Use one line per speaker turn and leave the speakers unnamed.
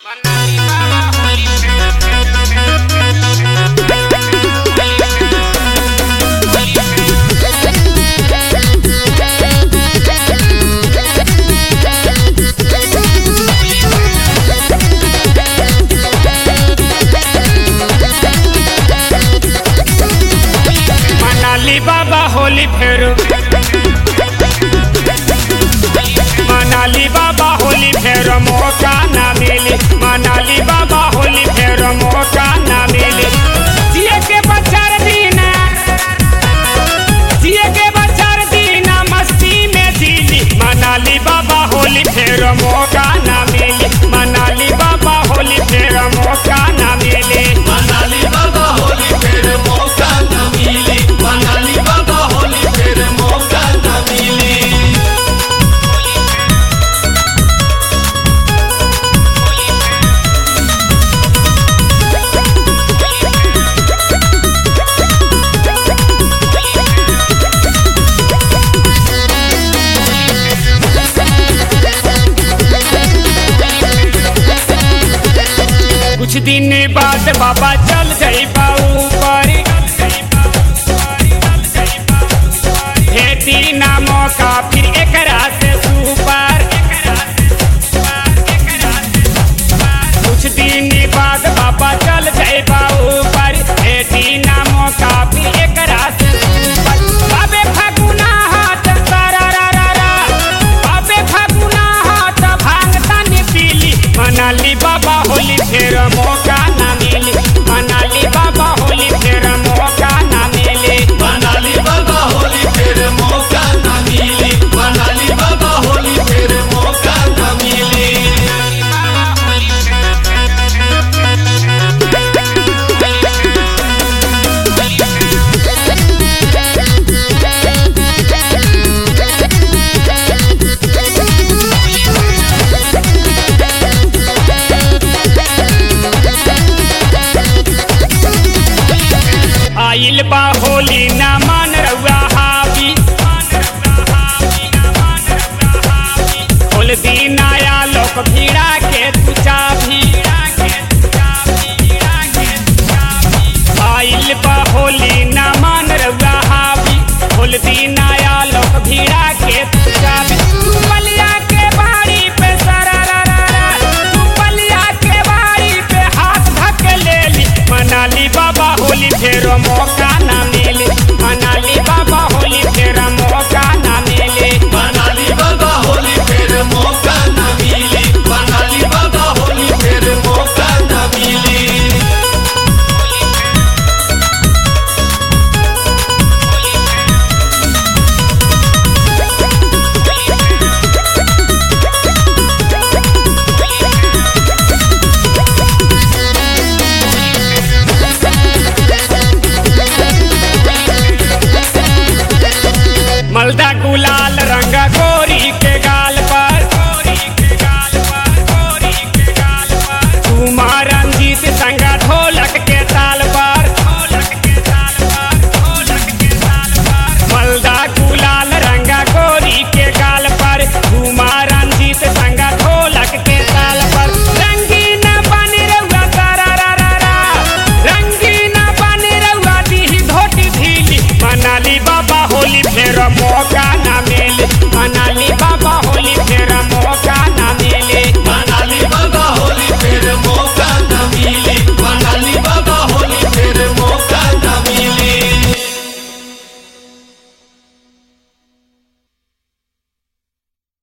मनाली बाबा होली फेर मनाली बाबा होली फेर मौका ना मिली मनाली बाबा होली फेर मौका ना मिली जिए के बचार दीना जिए के बचार दीना मस्ती में जीली मनाली बाबा होली फेर मौका ना मिली मनाली बाबा होली फेर मौका ना मिली
मनाली बाबा होली फिर मौका न मिली मनाली बाबा होली फिर मौका न मिली
कुछ दिन बाद बाबा चल गई ऊपर भेटी ना मौका फिर एकरा से सुपर कुछ दिन बाद बाबा चल गई ऊपर भेटी ना मौका फिर एकरा से सुपर बाबे फागुना हाथ तारा रा रा रा बाबे फागुना हाथ भांग तन पीली मनाली बाबा होली फेर मौका